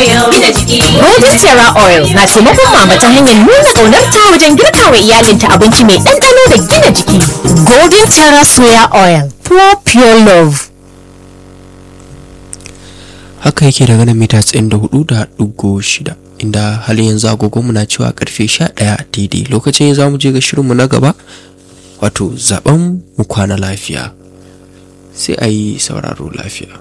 oil. Gina jiki. Golden Terra Oil na taimakon mama ta hanyar nuna ƙaunarta wajen girka wa iyalinta abinci mai ɗanɗano da gina jiki. Golden Terra Soya Oil, for pure love. haka yake daga nan mita 94.6 inda halin yanzu agogonmu na cewa karfe 11 daidai lokacin za mu je ga shirinmu na gaba wato zaben mu kwana lafiya sai a yi sauraro lafiya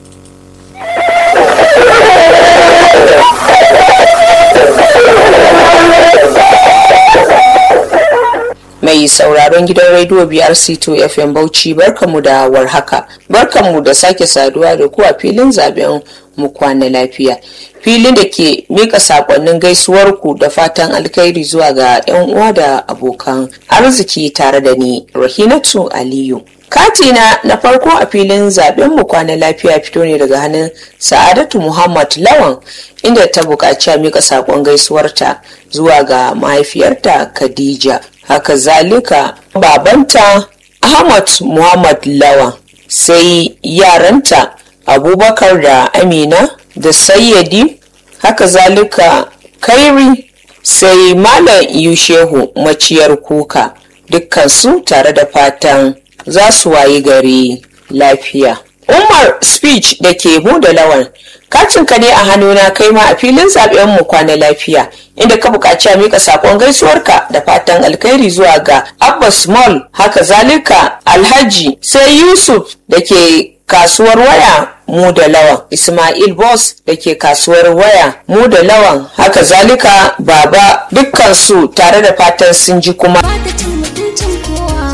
mai sauraron gidan rediyo BRC2 FM Bauchi barkamu da warhaka barkamu da sake saduwa da ku a filin zaben mu kwana lafiya filin da ke mika sakonnin gaisuwarku da fatan alkhairi zuwa ga 'yan uwa da abokan arziki tare da ni Rahinatu Aliyu katina na farko a filin zaben mu kwana lafiya fito ne daga hannun sa'adatu muhammad lawan inda ta buƙaci a mika sakon gaisuwarta zuwa ga mahaifiyarta khadija haka zalika babanta ahmad muhammad lawan sai yaranta abubakar da amina da sayyadi haka zalika kairi sai malam yushehu maciyar kuka dukkansu tare da fatan za su wayi gari lafiya umar speech da ke da lawan kacinka ne a hannuna kai ma a filin zaben mu kwana lafiya inda ka buƙaci a mika sakon gaisuwarka da fatan alkhairi zuwa ga abba small haka zalika alhaji sai yusuf da ke kasuwar waya mu da lawan ismail boss da ke kasuwar waya mu da lawan haka zalika baba dukkansu tare da fatan sun ji kuma ba ta cin mutuncin kowa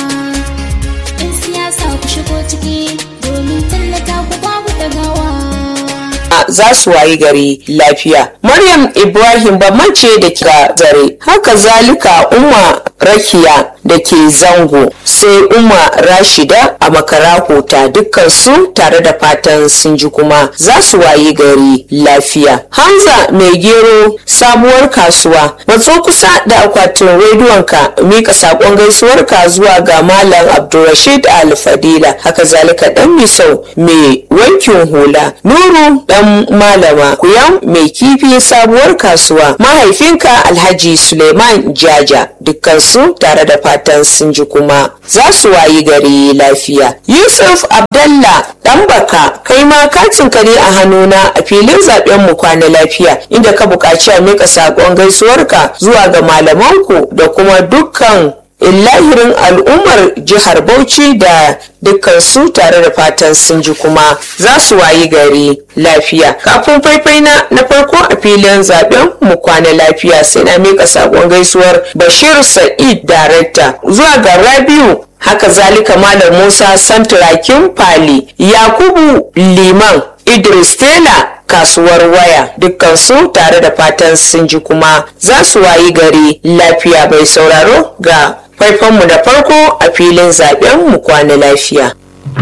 in siyasa ku shigo ciki domin tallata ku babu dagawa za su wayi gari lafiya. Maryam Ibrahim ce da ke zare, haka zalika Umma Rakiya da ke zango, sai Umma Rashida a makarahota dukkansu tare da fatan sun ji kuma za su wayi gari lafiya. Hamza mai gero sabuwar kasuwa, matso kusa da akwatin rediyonka mika saƙon gaisuwarka zuwa ga Malam Abdulrashid Al-Fadila, haka zalika ɗan misau mai wankin hula, Nuru ɗan malama kuyan mai kifi sabuwar kasuwa mahaifinka alhaji suleiman jaja dukkansu tare da fatan sun ji kuma za su wayi gari lafiya yusuf abdallah dan baka kai ma katinka ne a hannuna a filin zaben mu kwana lafiya inda ka buƙaci a mika saƙon gaisuwarka zuwa ga malamanku da kuma dukkan lahirin al'ummar jihar bauchi da dukkan su tare da fatan sun ji kuma za su wayi gari lafiya kafin faifai na na farko a filin zaben mu kwana lafiya sai na mika sakon gaisuwar bashir sa'id darekta zuwa ga rabiu haka zalika malam musa santurakin fali yakubu liman idris tela kasuwar waya dukkansu tare da fatan sun ji kuma za su wayi gari lafiya bai sauraro ga faifanmu da farko a filin zaben mu kwana lafiya.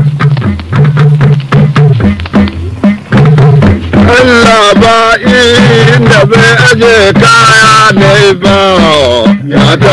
Allah ba inda bai aje kaya ne ba ya